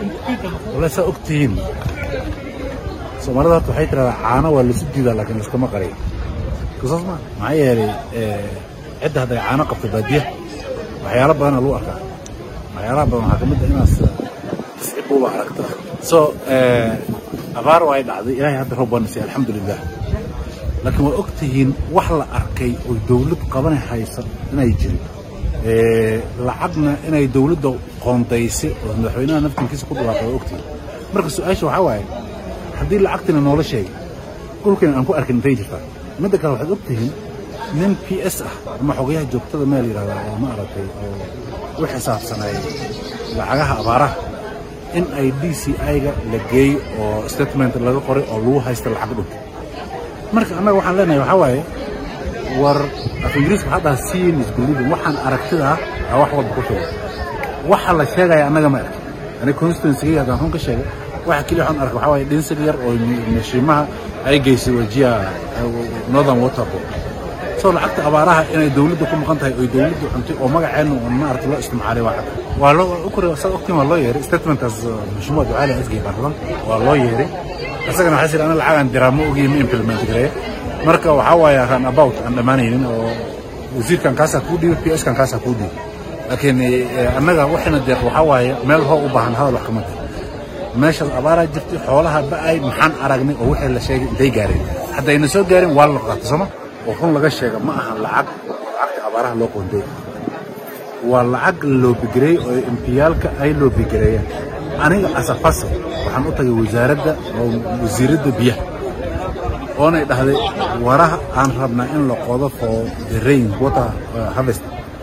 wala saa og tihiin soomaalida horta waxay tiradaa caano waa laisu diidaa laakiin laiskama qariyo kusaas ma maxaa yeelay cidda hadday caano qabto baadiya waxyaalo badana lagu arkaa waxyaalaha badan waxaa ka mid ah inaas tascibuuba aragta so abaar waa ay dhacday ilaahay hadda roob baana siiyey alxamdulilah laakiin waa og tihiin wax la arkay oo dawlad qabanay haysa inay jirin lacagna inay dawladda qoondaysay oo madaxweynaha naftinkiisa ku dhawaaqay waa ogtihiin marka su-aasha waxaa waaye haddii lacagtina noola sheegay dhulkina aan ku arkin intay jirtaa midda kale waxaad og tihiin nin p s ah ama xogayaha joogtada meel yidhahdaa oo ma aragtay oo u xisaabsanay lacagaha abaaraha in ay d c i-ga la geeyo oo statement laga qoray oo lagu haysta lacag dhulka marka annaga waxaan leenahay waxaa waaye war af ingiriiska waxaa dhaha seeing is believing waxaan aragtidaa aa wax walba ku filan waxa la sheegaya annaga ma arkin aniga constituency haddaan run ka sheegay waxa keliya waxaan arkay waxaa waaye dhinsig yar oo mashiimaha ay geysay wajiya northern water board soo lacagta abaaraha inay dawladda ku maqan tahay oy dawladdu cuntay oo magaceenna oo maaragta loo isticmaalay waa cad waa loo ukure saad ogtiin waa loo yeeray statementkaas mashmuuc ducaali asgay baarlamanka waa loo yeeray isagana waxaa jira ana lacagaan diraa ma ogiye ma implement gareeya marka waxaa waaye run about aan dhammaanaynin oo wasiirkan kaasaa kuu dhiibay p s kan kaasaa kuu dhiibay laakiin annaga waxayna deeq waxaa waaye meel hoo u baahan hadal wax kama tahay meeshaas abaaraa jirtay xoolaha ba'ay maxaan aragnay oo wixii la sheegay intay gaareen haddayna soo gaarin waa la qaata sooma oo run laga sheega ma aha lacag lacagta abaaraha loo qoonday waa lacag loobigareeyey oo empiyaalka ay loobigareeyeen aniga asafase waxaan u tagay wasaaradda oo wasiiradda biyaha oonay dhahday waraha aan rabnaa in la qodo for the rain water harvest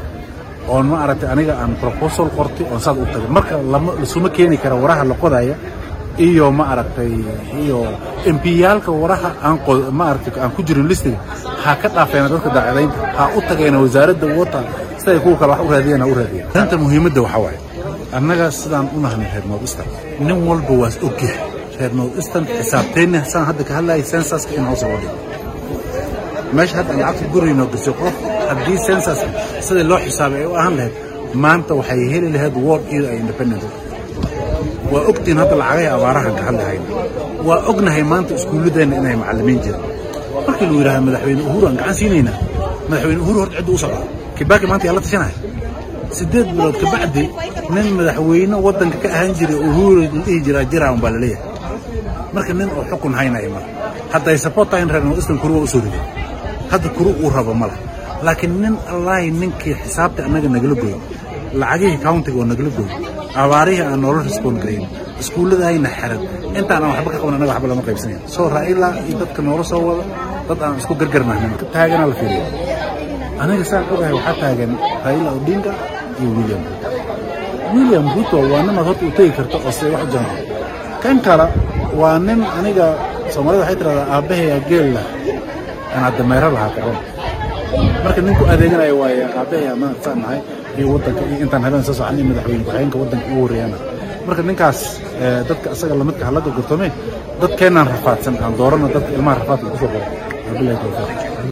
oon ma aragtay aniga aan proposal qortay oon saad u tagay marka lama lasuma keeni kara waraha la qodaya iyo ma aragtay iyo empiyaalka waraha aan ma aragtay aan ku jirin listiga ha ka dhaafeena dadka daacadaynta ha u tageena wasaaradda water siday kuwa kale wax u raadiyeen ha u raadiyeen arrinta muhiimadda waxaa waaye annaga sidaan u nahnay reer north eastern nin walba waas ogyahay reer north eastern xisaabteenna saan hadda ka hadlayay sensaska in hoos loo dhigo meesha hadda aan lacagta gurayno gasay qof haddii sensaska sidai loo xisaabay ay u ahaan lahayd maanta waxay heli lahayd ward iyada ay independent waa ogtiin hadda lacagahay abaarahan ka hadlahayna waa ognahay maanta iskuulladeenna inay macallimiin jiraan markii lagu yidhahda madaxweyne uhuru aan gacan siinaynaa madaxweyne uhuru horta cidda u socda kibaaki maanta yaa la tashanaya siddeed bilood kabacdi nin madaxweyne waddanka ka ahaan jiray uhuru la dhihi jiraa jiraa un baa laleeyahay marka nin oo xukun haynaya mala hadday support tahay in reer northeastern kuru waa u soo riday hadda kuru uu rabo mala laakiin nin allaahi ninkii xisaabta annaga nagala goyo lacagihii countiga oo nagala goyo abaarihii aan noola respond garayn iskuulladahayna xiran intaan aan waxba ka qaban annaga waxba lama qaybsanaya soo raa'ila iyo dadka noola soo wada dad aan isku gargarnahnin taagana la fiiriya aniga saan ogahay waxaa taagan raa'ila odinga iyo william ruto william ruto waa nimaad horta u tegi karta oo se wax u jaanto kan kale waa nin aniga soomaalida waxay tiradaa aabbahayaa geel lah anaa dameero lahaa karon marka ninku adeeganaya waaye aabbahayaa ma saan nahay iyo waddanka iyo intaan habeen soo soconay madaxweyne ku-xigeenka waddanka ugu horreeyana marka ninkaas dadka asaga lamidka halaga gortome dadkeennaan rafaadsan aan doorana dadka ilmaha rafaadka ku soo qoro wabilahi tawfiiq